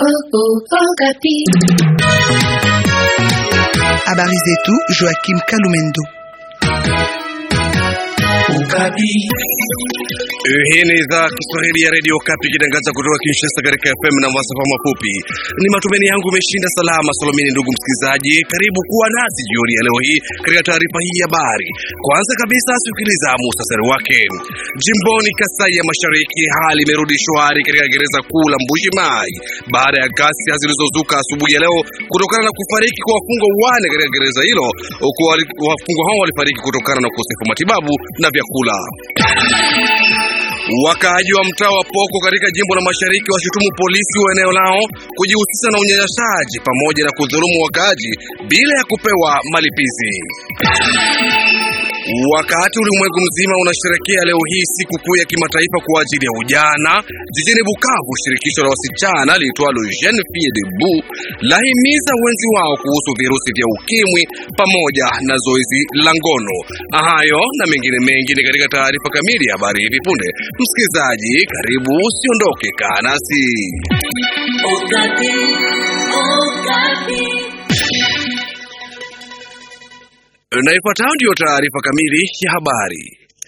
Habari zetu Joachim Kalumendo. Hii ni idhaa Kiswahili ya redio Kapi ikitangaza kutoka Kinshasa katika FM na masafa mafupi. Ni matumaini yangu umeshinda salama salamini, ndugu msikilizaji, karibu kuwa nasi jioni ya leo hii katika taarifa hii ya habari. Kwanza kabisa, sikiliza muhtasari wake. Jimboni Kasai ya Mashariki, hali imerudi shwari katika gereza kuu la Mbuji Mai baada ya ghasia zilizozuka asubuhi ya leo kutokana na kufariki kwa wafungwa wane katika gereza hilo, huku wafungwa hao walifariki kutokana na ukosefu wa matibabu na vyakula. Wakaaji wa mtaa wa Poko katika jimbo la Mashariki washutumu polisi wa eneo lao kujihusisha na unyanyasaji pamoja na kudhulumu wakaaji bila ya kupewa malipizi. Wakati ulimwengu mzima unasherekea leo hii siku kuu ya kimataifa kwa ajili ya ujana, jijini Bukavu, shirikisho la wasichana liitwalo Jeune Fille Debout lahimiza wenzi wao kuhusu virusi vya ukimwi pamoja na zoezi la ngono. Hayo na mengine mengi ni katika taarifa kamili ya habari hivi punde. Msikilizaji, karibu, usiondoke, kaa nasi. Na ifuatayo ndiyo taarifa kamili ya habari.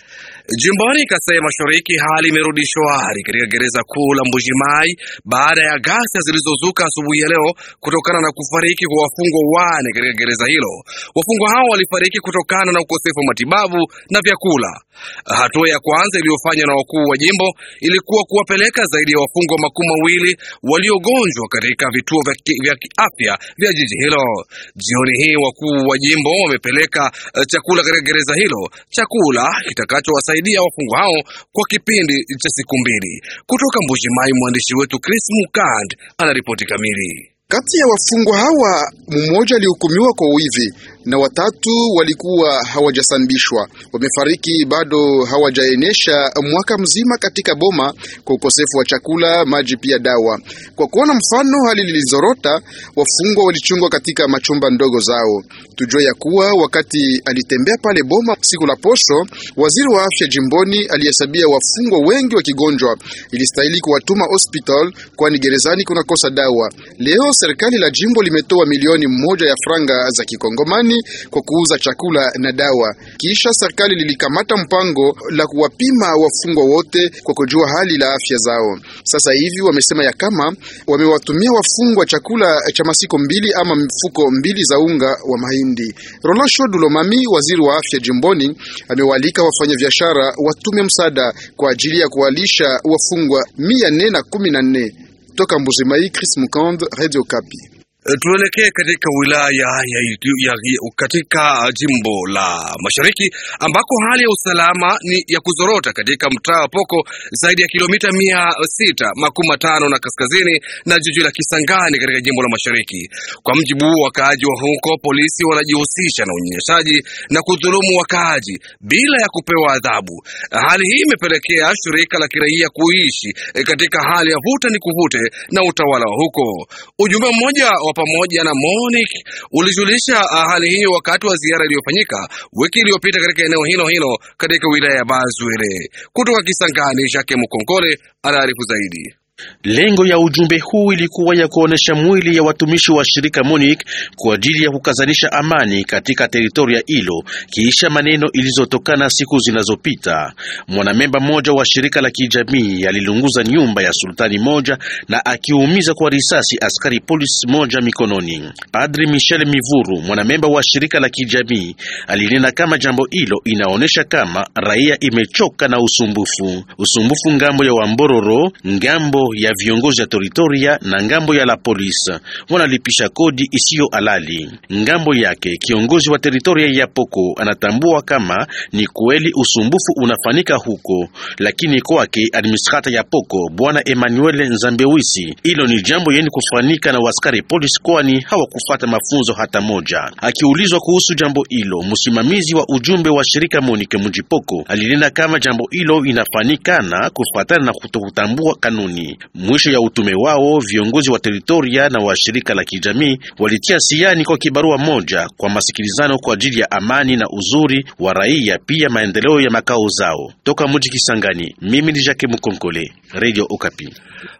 Jimboni Kasai Mashariki, hali imerudi shwari katika gereza kuu la Mbujimai baada ya ghasia zilizozuka asubuhi ya leo kutokana na kufariki kwa wafungwa wane katika gereza hilo. Wafungwa hao walifariki kutokana na ukosefu wa matibabu na vyakula. Hatua ya kwanza iliyofanywa na wakuu wa jimbo ilikuwa kuwapeleka zaidi ya wafungwa makumi mawili waliogonjwa katika vituo vya kiafya vya jiji hilo. Jioni hii wakuu wa jimbo wamepeleka chakula katika gereza hilo, chakula kitakachowasaidia wafungwa hao kwa kipindi cha siku mbili. Kutoka Mbujimai, mwandishi wetu Chris Mukand anaripoti kamili. Kati ya wafungwa hawa mmoja alihukumiwa kwa wizi na watatu walikuwa hawajasambishwa. Wamefariki bado hawajaenesha mwaka mzima katika boma kwa ukosefu wa chakula, maji pia dawa. Kwa kuona mfano hali lilizorota, wafungwa walichungwa katika machumba ndogo zao. Tujue ya kuwa wakati alitembea pale boma siku la posho, waziri wa afya jimboni alihesabia wafungwa wengi wakigonjwa, ilistahili kuwatuma hospital, kwani gerezani kunakosa dawa. Leo serikali la jimbo limetoa milioni moja ya franga za kikongomani kwa kuuza chakula na dawa. Kisha serikali lilikamata mpango la kuwapima wafungwa wote kwa kujua hali la afya zao. Sasa hivi wamesema ya kama wamewatumia wafungwa chakula cha masiko mbili ama mfuko mbili za unga wa mahindi. Roland Shodulomami, waziri wa afya jimboni, amewaalika wafanyabiashara watume msaada kwa ajili ya kuwalisha wafungwa mia nne na kumi na nne. Toka Mbuzimai, Chris Mukand, Radio Kapi. Tuelekee katika wilaya ya, ya, ya, katika jimbo la Mashariki ambako hali ya usalama ni ya kuzorota katika mtaa wa Poko zaidi ya kilomita mia sita makumi matano na kaskazini na jiji la Kisangani katika jimbo la Mashariki. Kwa mjibu wa wakaaji wa huko, polisi wanajihusisha na unyanyasaji na kudhulumu wakaaji bila ya kupewa adhabu. Hali hii imepelekea shirika la kiraia kuishi katika hali ya vuta ni kuvute na utawala wa huko. Ujumbe mmoja wa pamoja na Monique ulijulisha hali hiyo wakati wa ziara iliyofanyika wiki iliyopita katika eneo hilo hilo katika wilaya ya Bazwele. Kutoka Kisangani, Jacques Mukonkole anaarifu zaidi. Lengo ya ujumbe huu ilikuwa ya kuonesha mwili ya watumishi wa shirika MONUC kwa ajili ya kukazanisha amani katika teritoria hilo kiisha maneno ilizotokana siku zinazopita. Mwanamemba mmoja wa shirika la kijamii alilunguza nyumba ya sultani moja na akiumiza kwa risasi askari polisi moja mikononi. Padri Michel Mivuru, mwanamemba wa shirika la kijamii, alinena kama jambo hilo inaonesha kama raia imechoka na usumbufu, usumbufu ngambo ya Wambororo, ngambo ya viongozi ya teritoria na ngambo ya la polisi wanalipisha kodi isiyo halali. Ngambo yake kiongozi wa teritoria ya Poko anatambua kama ni kweli usumbufu unafanika huko, lakini kwake administrata ya Poko bwana Emmanuel Nzambewisi, hilo ni jambo yeni kufanika na waskari polisi, kwani hawakufata mafunzo hata moja. Akiulizwa kuhusu jambo hilo, msimamizi wa ujumbe wa shirika Monike Mujipoko alinena kama jambo hilo inafanikana kufuatana na kutokutambua kanuni. Mwisho ya utume wao, viongozi wa teritoria na wa shirika la kijamii walitia siani kwa kibarua moja kwa masikilizano kwa ajili ya amani na uzuri wa raia, pia maendeleo ya makao zao. Toka mji Kisangani, mimi ni Jacques Mukonkole, Radio Okapi.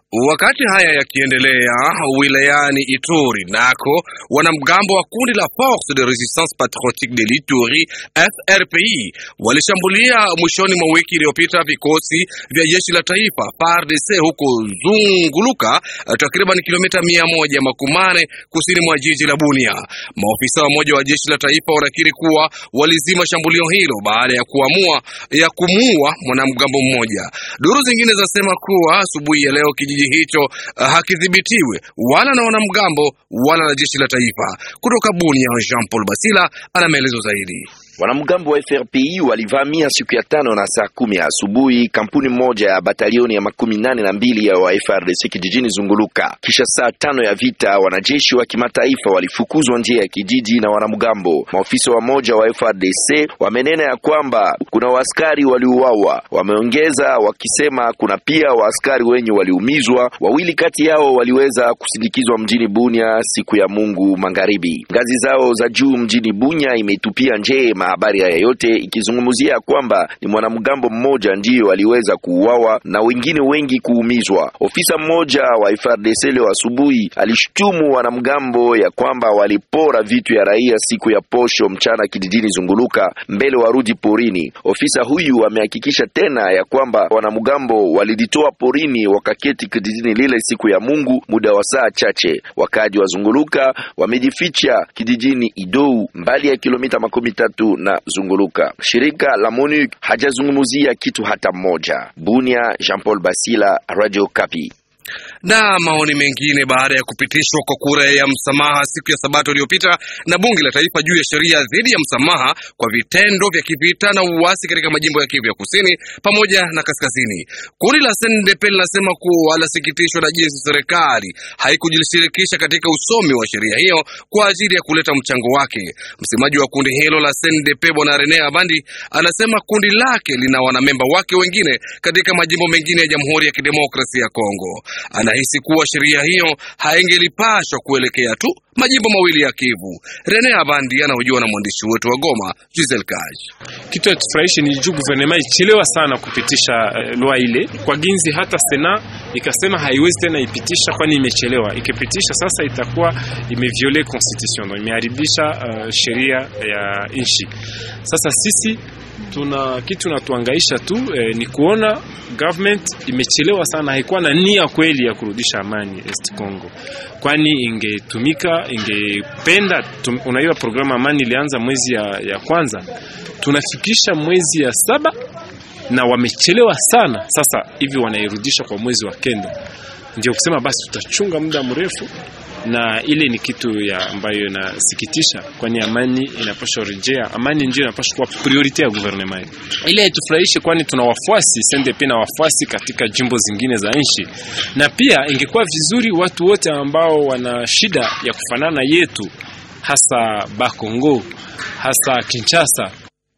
Wakati haya yakiendelea wilayani Ituri, nako wanamgambo wa kundi la Force de Resistance Patriotique de l'Ituri FRPI walishambulia mwishoni mwa wiki iliyopita vikosi vya jeshi la taifa FARDC huko Zunguluka, takriban kilomita mia moja makumane kusini mwa jiji la Bunia. Maofisa wamoja wa jeshi la taifa wanakiri kuwa walizima shambulio hilo baada ya kuamua ya kumuua mwanamgambo mmoja. Duru zingine zasema kuwa asubuhi ya leo kijiji hicho uh, hakidhibitiwe wala na wanamgambo wala na jeshi la taifa. Kutoka Bunia, Jean Paul Basila ana maelezo zaidi. Wanamgambo wa FRPI walivamia siku ya tano na saa kumi ya asubuhi kampuni moja ya batalioni ya makumi nane na mbili ya wa FRDC kijijini Zunguluka. Kisha saa tano ya vita, wanajeshi wa kimataifa walifukuzwa nje ya kijiji na wanamgambo. Maofisa wa moja wa FRDC wamenena ya kwamba kuna waaskari waliuawa. Wameongeza wakisema kuna pia waaskari wenye waliumizwa. Wawili kati yao waliweza kusindikizwa mjini Bunia siku ya Mungu magharibi. Ngazi zao za juu mjini Bunya imetupia nje habari haya yote ikizungumzia kwamba ni mwanamgambo mmoja ndiyo aliweza kuuawa na wengine wengi kuumizwa. Ofisa mmoja wa FARDC leo asubuhi alishtumu wanamgambo ya kwamba walipora vitu ya raia siku ya posho mchana kijijini Zunguluka mbele warudi porini. Ofisa huyu amehakikisha tena ya kwamba wanamgambo walilitoa porini wakaketi kijijini lile siku ya Mungu muda wa saa chache. Wakaji wa Zunguluka wamejificha kijijini Idou mbali ya kilomita makumi tatu na Zunguluka. Shirika la MONUC hajazungumzia kitu hata mmoja. Bunia, Jean Paul Basila, Radio Kapi. Na maoni mengine baada ya kupitishwa kwa kura ya msamaha siku ya Sabato iliyopita na bunge la taifa juu ya sheria dhidi ya msamaha kwa vitendo vya kivita na uasi katika majimbo ya Kivu ya kusini pamoja na kaskazini. Kundi la SNDP linasema kuwa lasikitishwa na jinsi serikali haikujishirikisha katika usomi wa sheria hiyo kwa ajili ya kuleta mchango wake. Msemaji wa kundi hilo la SNDP Bwana Rene Abandi anasema kundi lake lina wanamemba wake wengine katika majimbo mengine ya Jamhuri ya Kidemokrasia ya Kongo. Anahisi kuwa sheria hiyo haingelipashwa kuelekea tu majimbo mawili ya Kivu. Rene Abandi anahojiwa na mwandishi wetu wa Goma, Giselle Kaj. Kitu yatufurahishi ni juu guvernema ichelewa sana kupitisha uh, lwa ile kwa ginzi, hata sena ikasema haiwezi tena ipitisha, kwani imechelewa. Ikipitisha sasa itakuwa imeviole constitution, imeharibisha uh, sheria ya nchi. Sasa sisi tuna kitu natuangaisha tu eh, ni kuona government imechelewa sana, haikuwa na nia kweli ya kurudisha amani East Congo, kwani ingetumika ingependa tum, unaiwa programu amani ilianza mwezi ya, ya kwanza, tunafikisha mwezi ya saba na wamechelewa sana. Sasa hivi wanairudisha kwa mwezi wa kenda, ndio kusema basi tutachunga muda mrefu na ile ni kitu ya ambayo inasikitisha, kwani amani inapaswa rejea. Amani ndio inapaswa kuwa priority ya gouvernement. Ile haitufurahishi, kwani tuna wafuasi CNDP na wafuasi katika jimbo zingine za nchi, na pia ingekuwa vizuri watu wote ambao wana shida ya kufanana yetu, hasa Bakongo, hasa Kinshasa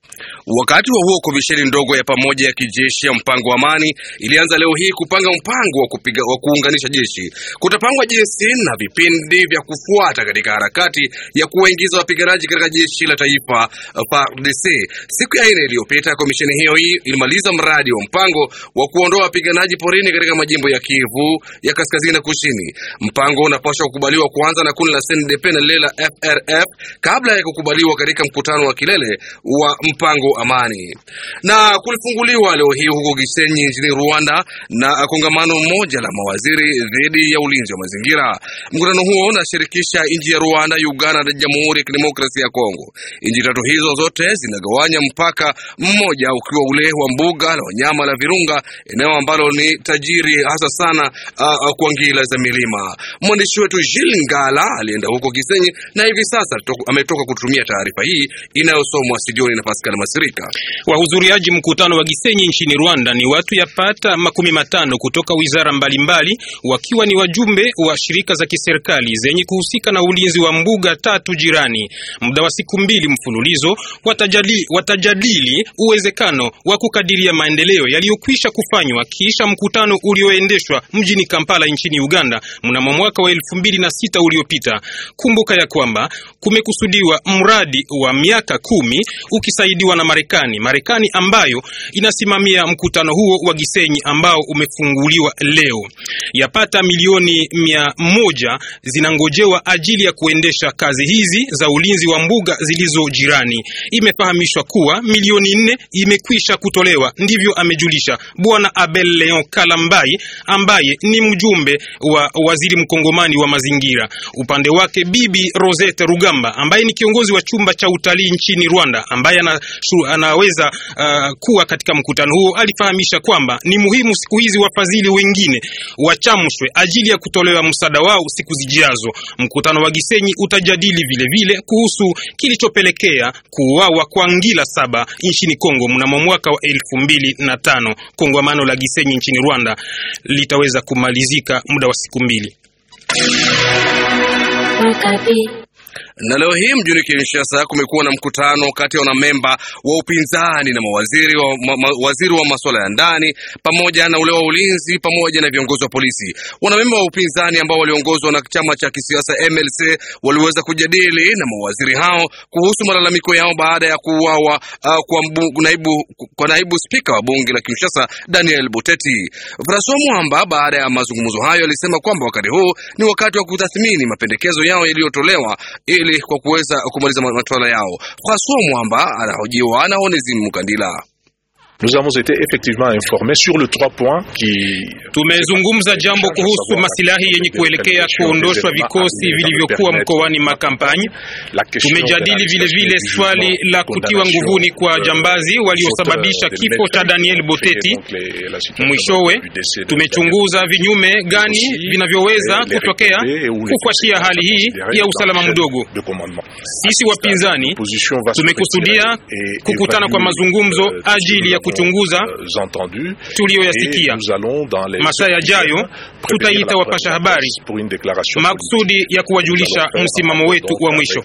Wakati wa huo komisheni ndogo ya pamoja ya kijeshi ya mpango wa amani ilianza leo hii kupanga mpango wa, kupiga, wa kuunganisha jeshi. Kutapangwa jinsi na vipindi vya kufuata katika harakati ya kuwaingiza wapiganaji katika jeshi la taifa FARDC. Siku ya nne iliyopita, komisheni hiyo hii ilimaliza mradi wa mpango wa kuondoa wapiganaji porini katika majimbo ya Kivu ya kaskazini na kusini. Mpango unapaswa kukubaliwa kwanza na kundi la CNDP na lile la FRF kabla ya kukubaliwa katika mkutano wa kilele wa mpango amani. Na kulifunguliwa leo hii huko Gisenyi nchini Rwanda na kongamano moja la mawaziri dhidi ya ulinzi wa mazingira. Mkutano huo unashirikisha nchi ya Rwanda, Uganda na Jamhuri ya Kidemokrasia ya Kongo. Nchi tatu hizo zote zinagawanya mpaka mmoja ukiwa ule wa mbuga la wanyama la Virunga, eneo ambalo ni tajiri hasa sana uh, uh, kwa ngila za milima. Mwandishi wetu Jil Ngala alienda huko Gisenyi na hivi sasa ametoka kutumia taarifa hii inayosomwa studioni na Pascal Masirika. Wahudhuriaji mkutano wa Gisenyi nchini Rwanda ni watu yapata makumi matano kutoka wizara mbalimbali, wakiwa ni wajumbe wa shirika za kiserikali zenye kuhusika na ulinzi wa mbuga tatu jirani. Muda wa siku mbili mfululizo watajali, watajadili uwezekano wa kukadiria maendeleo yaliyokwisha kufanywa kisha mkutano ulioendeshwa mjini Kampala nchini Uganda mnamo mwaka wa elfu mbili na sita uliopita. Kumbuka ya kwamba kumekusudiwa mradi wa miaka kumi ukisaidiwa na Marekani, Marekani ambayo inasimamia mkutano huo wa Gisenyi ambao umefunguliwa leo. Yapata milioni mia moja zinangojewa ajili ya kuendesha kazi hizi za ulinzi wa mbuga zilizo jirani. Imefahamishwa kuwa milioni nne imekwisha kutolewa, ndivyo amejulisha Bwana Abel Leon Kalambai ambaye ni mjumbe wa waziri mkongomani wa mazingira. Upande wake Bibi Rosette Rugamba ambaye ni kiongozi wa chumba cha utalii nchini Rwanda ambaye ana, shu, anaweza uh, kuwa katika mkutano huo alifahamisha kwamba ni muhimu siku hizi wafadhili wengine wachamshwe ajili ya kutolewa msaada wao siku zijazo. Mkutano wa Gisenyi utajadili vile vile kuhusu kilichopelekea kuuawa kwa ngila saba nchini Kongo mnamo mwaka wa elfu mbili na tano. Kongamano la Gisenyi nchini Rwanda litaweza kumalizika muda wa siku mbili. Na leo hii mjini Kinshasa kumekuwa na mkutano kati ya wanamemba wa upinzani na mawaziri wa, ma, ma, waziri wa masuala ya ndani pamoja na ule wa ulinzi pamoja na viongozi wa polisi. Wanamemba wa upinzani ambao waliongozwa na chama cha kisiasa MLC waliweza kujadili na mawaziri hao kuhusu malalamiko yao baada ya kuuawa uh, kwa, mbu, naibu, kwa naibu spika wa bunge la Kinshasa Daniel Boteti. Francois Mwamba baada ya mazungumzo hayo alisema kwamba wakati huu ni wakati wa kutathmini mapendekezo yao yaliyotolewa ili kwa kuweza kumaliza masuala yao. Francois Mwamba anahojiwa na Onesime Mukandila. Nous avons été effectivement informés sur le trois points qui tumezungumza jambo kuhusu masilahi yenye kuelekea kuondoshwa vikosi vilivyokuwa mkoani Makampani. Tumejadili vile vile swali la kutiwa nguvuni kwa jambazi waliosababisha kifo cha Daniel Boteti. Mwishowe tumechunguza vinyume gani vinavyoweza kutokea kufuatia hali hii ya usalama mdogo. Sisi wapinzani tumekusudia kukutana kwa mazungumzo ajili ya kuchunguza tuliyoyasikia. Masaa yajayo tutaita wapasha habari makusudi ya kuwajulisha msimamo wetu wa mwisho.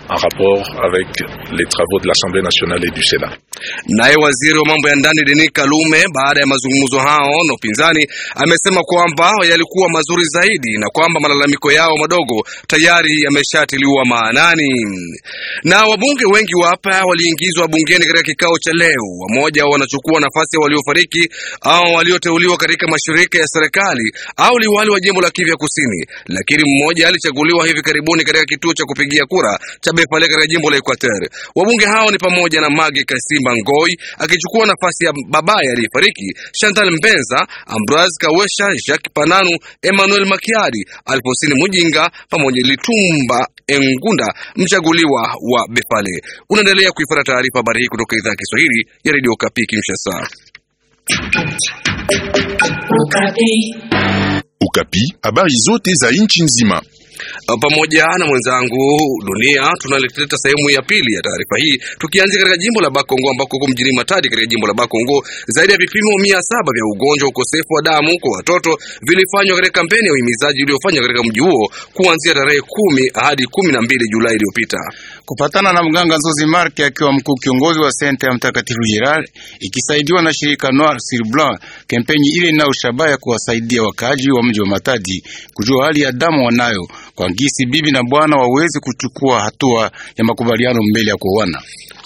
Naye waziri wa mambo ya ndani Denis Kalume, baada ya mazungumzo hao na upinzani, amesema kwamba yalikuwa mazuri zaidi na kwamba malalamiko yao madogo tayari yameshatiliwa maanani. Na wabunge wengi wapya waliingizwa bungeni katika kikao cha leo. Wamoja wanachukua nafasi ya waliofariki au walioteuliwa katika mashirika ya serikali au liwali wa jimbo la Kivu Kusini, lakini mmoja alichaguliwa hivi karibuni katika kituo cha kupigia kura cha Befale katika jimbo la Equateur. Wabunge hao ni pamoja na Magi Kasimba Ngoi akichukua nafasi ya babaye aliyefariki, Chantal Mbenza, Ambroise Kawesha, Jacques Pananu, Emmanuel Makiadi, Alfosini Mujinga pamoja Litumba Engunda, mchaguliwa wa Befale. Unaendelea kuifuata taarifa habari hii kutoka idhaa ya Kiswahili ya Radio Kapi Kinshasa. Ukapi, habari zote za nchi nzima pamoja na mwenzangu Dunia tunaleta sehemu ya pili ya taarifa hii, tukianzia katika jimbo la Bakongo ambako huko mjini Matadi katika jimbo la Bakongo zaidi ya vipimo mia saba vya ugonjwa ukosefu wa damu kwa watoto vilifanywa katika kampeni ya uhimizaji iliyofanywa katika mji huo kuanzia tarehe kumi hadi kumi na mbili Julai iliyopita. Kupatana na mganga Nzozi Marke akiwa mkuu kiongozi wa senta ya Mtakatifu Gerard ikisaidiwa na shirika Noir sur Blanc, kampeni ile inayo shabaha ya kuwasaidia wakaaji wa mji wa Matadi kujua hali ya damu wanayo kwa ngisi bibi na bwana waweze kuchukua hatua ya makubaliano mbele ya kuoana.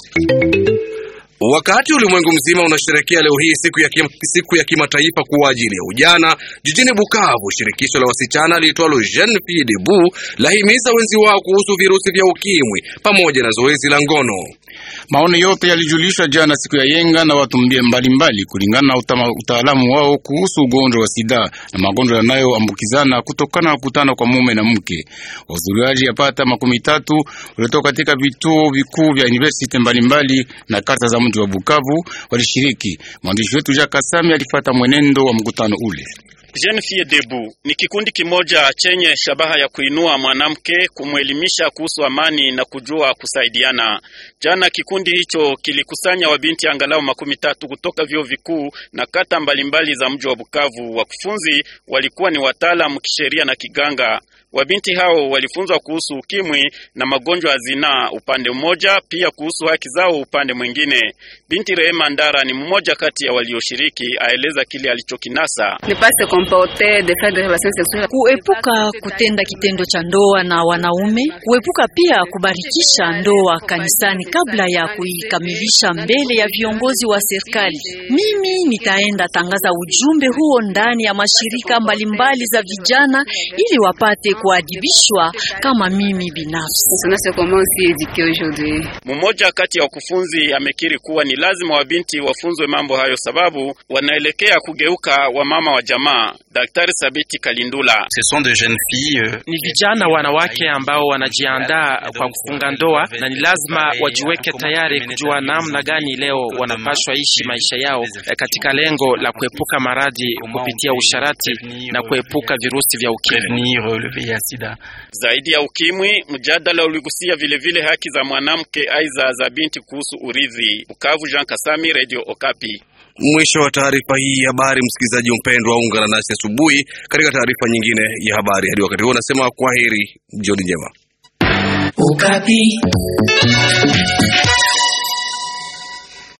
Wakati ulimwengu mzima unasherehekea leo hii siku ya kim, siku ya kimataifa kwa ajili ya ujana, jijini Bukavu, shirikisho la wasichana liitwalo Jeune Fille Debout lahimiza wenzi wao kuhusu virusi vya ukimwi pamoja na zoezi la ngono. Maoni yote yalijulishwa jana siku ya yenga na watu mbalimbali kulingana na utaalamu wao kuhusu ugonjwa wa sida na magonjwa yanayoambukizana kutokana na kukutana kwa mume na mke. Wahudhuriaji yapata makumi tatu waliotoka katika vituo vikuu vya university mbalimbali na kata za mji wa Bukavu walishiriki. Mwandishi wetu Jacques Kasami alifuata mwenendo wa mkutano ule. Jeune Fille Debout ni kikundi kimoja chenye shabaha ya kuinua mwanamke, kumwelimisha kuhusu amani na kujua kusaidiana. Jana kikundi hicho kilikusanya wabinti angalau makumi tatu kutoka vyuo vikuu na kata mbalimbali za mji wa Bukavu. Wakufunzi walikuwa ni wataalamu kisheria na kiganga. Wabinti hao walifunzwa kuhusu ukimwi na magonjwa ya zinaa upande mmoja, pia kuhusu haki zao upande mwingine. Binti Rehema Ndara ni mmoja kati ya walioshiriki, aeleza kile alichokinasa. Kuepuka kutenda kitendo cha ndoa na wanaume, kuepuka pia kubarikisha ndoa kanisani kabla ya kuikamilisha mbele ya viongozi wa serikali. Mimi nitaenda tangaza ujumbe huo ndani ya mashirika mbalimbali za vijana ili wapate kuadibishwa kama mimi binafsi. Mmoja kati ya wakufunzi amekiri kuwa ni lazima wabinti wafunzwe mambo hayo, sababu wanaelekea kugeuka wamama wa jamaa. Daktari Sabiti Kalindula: ni vijana wanawake ambao wanajiandaa kwa kufunga ndoa na ni lazima wajiweke tayari kujua namna gani leo wanapashwa ishi maisha yao katika lengo la kuepuka maradhi kupitia usharati na kuepuka virusi vya ukimwi. Zaidi ya ukimwi, mjadala uligusia vilevile haki za mwanamke aiza za binti kuhusu urithi. Bukavu, Jean Kasami, Radio Okapi. Mwisho wa taarifa hii ya habari. Msikilizaji mpendwa, ungana nasi asubuhi katika taarifa nyingine ya habari. Hadi wakati huo, nasema kwaheri, jioni njema. Okapi.